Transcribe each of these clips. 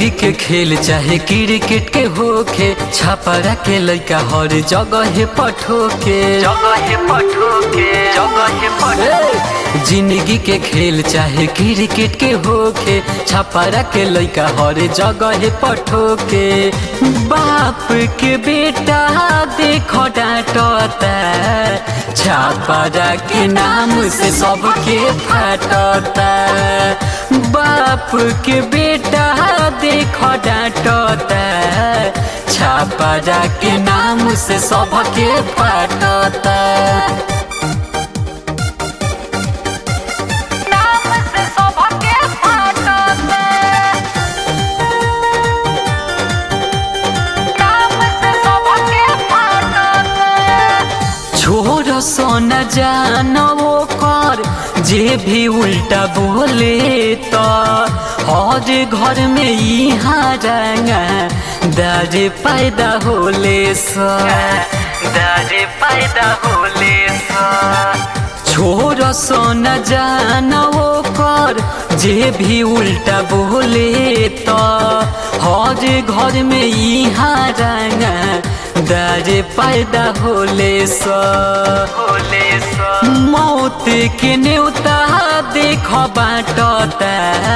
जिंदगी के खेल चाहे क्रिकेट के होखे छापरा के लइका हर जगह पठोके जगह पठोके जगह पठोके जिंदगी के खेल चाहे क्रिकेट के होखे छापरा के लइका हर जगह पठोके बाप के बेटा देखो डांटता छापरा के नाम से सबके फाटता बाप के बेटा देखो डांटता छापरा के नाम से सबके फाटता नाम से सबके फाटता नाम से सबके फाटता छोड़ सोन जानो कर जे भी उल्टा बोले तो हर घर में यहाँ रंगा दर पैदा होले सा दर पैदा होले सा छोड़ सोन जानो कर जे भी उल्टा बोले तो हर घर में यहाँ रंगा दर पैदा होले सा होले सा मौत के न्योता देख बाटता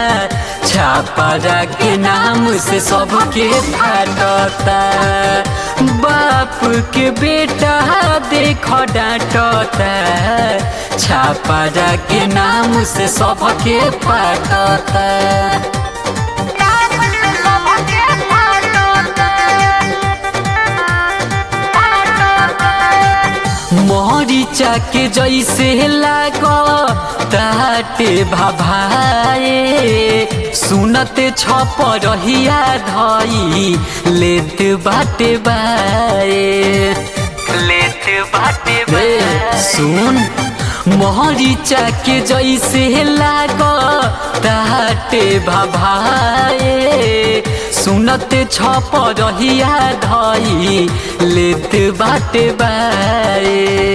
छापरा के नाम से सबके फाटता बाप के बेटा देख डांटता छापरा के नाम से सबके फाटता नाम से सबके फाटता फाटता मरीचा के जैसे लाग ताटे भाभाए सुनते छप रहिया धई लेत बाटे बाए लेत बाटे ए, बाए सुन मरीचा के जैसे लाग ताटे भाभाए सुनते छप रहिया धई लेत बाटे बाए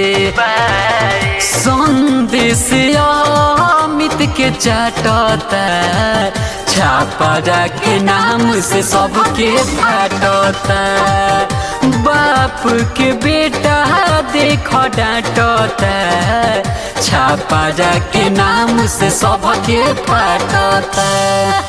संदेश अमित के चाटता छापरा के नाम से सबके फाटता बाप के बेटा देख डांटता छापरा के नाम से सबके फाटता